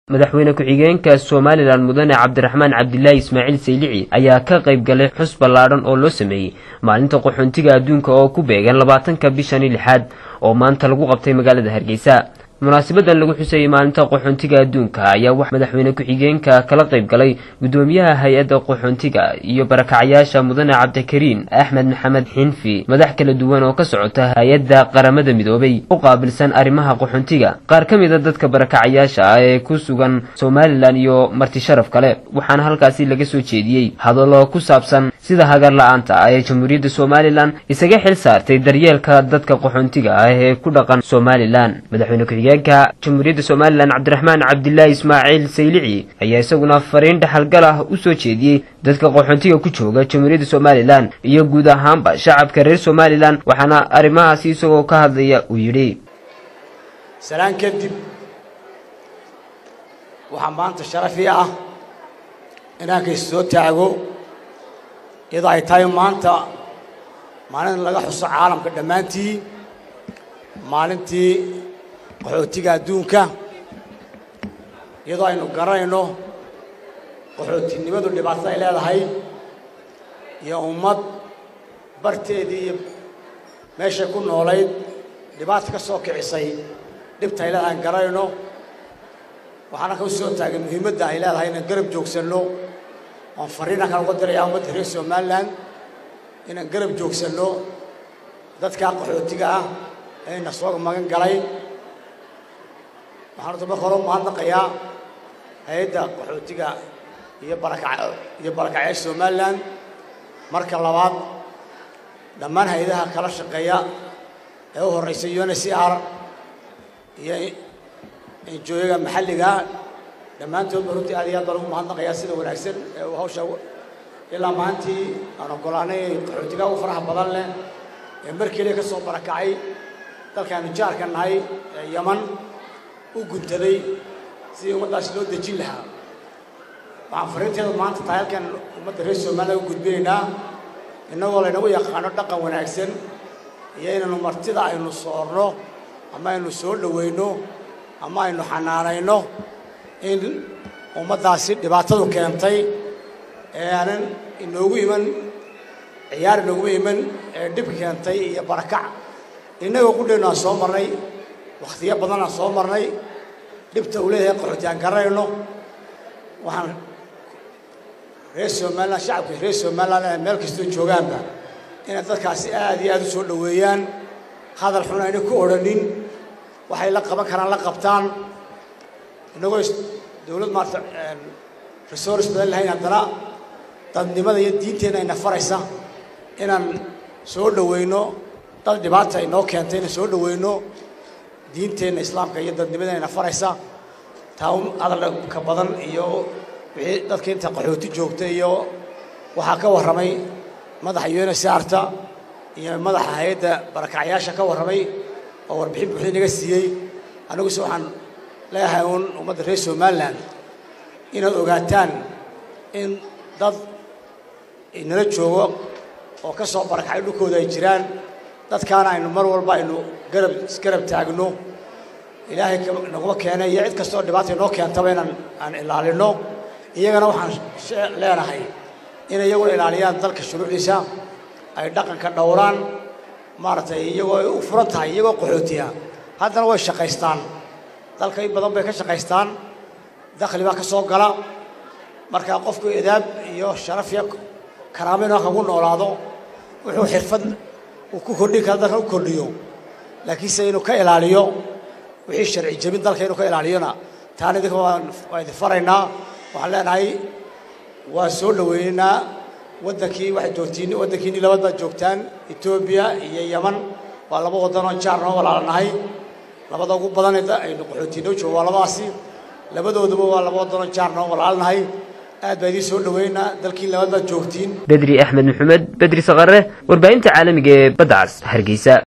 madaxweyne ku-xigeenka somalilan mudane cabdiraxmaan cabdilaahi ismaaciil saylici ayaa ka qayb galay xus ballaadhan oo loo sameeyey maalinta qaxoontiga adduunka oo ku beegan labaatanka bishani lixaad oo maanta lagu qabtay magaalada hargeysa munaasabadan lagu xusayey maalinta qaxoontiga adduunka ayaa wax madaxweyne ku-xigeenka kala qayb galay guddoomiyaha hay-adda qaxoontiga iyo barakacyaasha mudane cabdikariin axmed maxamed xinfi madax kala duwan oo ka socota hay-adda qaramada midoobay u qaabilsan arrimaha qaxoontiga qaar ka mida dadka barakacayaasha ah ee ku sugan somalilan iyo marti sharaf kale waxaana halkaasi laga soo jeediyey hadallo ku saabsan sida hagar la-aanta ah ee jamhuuriyadda somalilan isaga xil saartay daryeelka dadka qaxoontiga ah ee ku dhaqan somalilan madaxweyne ku-xigeenka jamhuuriyadda somalilan cabdiraxmaan cabdilaahi ismaaciil saylici ayaa isaguna fariin dhaxalgal ah u soo jeediyey dadka qaxoontiga ku jooga jamhuuriyadda somalilan iyo guud ahaanba shacabka reer somalilan waxaana arrimahaasi isagoo ka hadlaya uu yidhi salaan kadib waxaa maanta sharafii ah inaan kays soo taago iyadoo ay tahay maanta maalin laga xuso caalamka dhammaantii maalintii qaxootiga adduunka iyadoo aynu garanayno qaxootinimadu dhibaatada ay leedahay iyo ummad barteedii iyo meeshay ku noolayd dhibaata ka soo kicisay dhibta ay leedahay an garanayno waxaana ka soo taagay muhiimadda ay leedahay inaan garab joogsanno oan fariinaan kala uga dirayaa ummadda reer somalilan inaan garab joogsanno dadkaa qaxootiga ah ee ina soo magan galay waxaan horta marka hore umahadnaqayaa hay-adda qaxootiga iyo baraka iyo barakacyaasha somalilan marka labaad dhammaan hay-adaha kala shaqeeya ee u horreysa un c r iyo enjooyaga maxalliga dhammaantoodba runtii aad iyo aad baan ugu mahadnaqayaa sida wanaagsan ee uu hawsha ilaa maantii aan oggolaanay qaxootiga ugu faraha badan leh ee markiilia ka soo barakacay dalkaanu jaarka nahay ee yaman u guntaday sidii ummaddaasi loo dejin lahaa waxaan fariinteeda maanta tahay halkan ummadda reer somalilan u gudbinaynaa innagoo laynagu yaqaano dhaqan wanaagsan iyo inaynu martida aynu soorno ama aynu soo dhowayno ama aynu xanaanayno in ummaddaasi dhibaatadu keentay ee aanan inoogu iman ciyaar inooguma iman ee dhib keentay iyo barakac innagoo qudheennu aan soo marnay wakhtiyo badan aan soo marnay dhibta uu leeyahay qaxooti aan garanayno waxaan reer somalilan shacabka reer somalilan ee meel kastoo joogaanba inay dadkaasi aad iyo aad u soo dhoweeyaan hadal xun ayna ku odhanin waxay la qaban karaan la qabtaan innagoo dawlad maarata resource badan lahayn haddana dadnimada iyo diinteenna ayna faraysa inaan soo dhoweyno dad dhibaata inoo keentay inaan soo dhoweyno diinteenna islaamka iyo dadnimadeenna ayna faraysa taa hadalka badan iyo wixii dadka inta qaxooti joogta iyo waxaa ka warramay madaxa unsarta iyo madaxa hay-adda barakacyaasha ka warramay oo warbixin buuxda naga siiyey aniguse waxaan leeyahay uun ummadda reer somalilan inaad ogaataan in dad inala joogo oo ka soo barakacay dhulkooda ay jiraan dadkaana aynu mar walba aynu garab isgarab taagno ilaahay naguma keenay iyo cid kastoo dhibaata inoo keentaba inaan aan ilaalinno iyagana waxaan leenahay inay iyaguna ilaaliyaan dalka shuruucdiisa ay dhaqanka dhowraan maaragtay iyagoo ay u furan tahay iyagoo qaxootiya haddana way shaqaystaan dalka in badan bay ka shaqaystaan dakhli baa ka soo gala marka qofku edaab iyo sharaf iyo karaamo inuu kagu noolaado wuxuu xirfad uu ku kordhin kara dalka u kordhiyo laakiinse inuu ka ilaaliyo wixii sharci jebin dalka inuu ka ilaaliyona taana idinka waa idin faraynaa waxaan leenahay waa soo dhoweynaynaa waddankii waxay joogtiin waddankiinii labad baad joogtaan etoobiya iyo yaman waa laba waddanoo jaar noo walaalanahay labada ugu badan aynu qaxootiinoo joogo waa labadaasi labadooduba waa laba waddanoo jaar noo walaalanahay aad baa idiin soo dhoweynaa dalkiin labaad baad joogtiin bedri axmed maxamed bedri saqare warbaahinta caalamiga ee badda cas hargeysa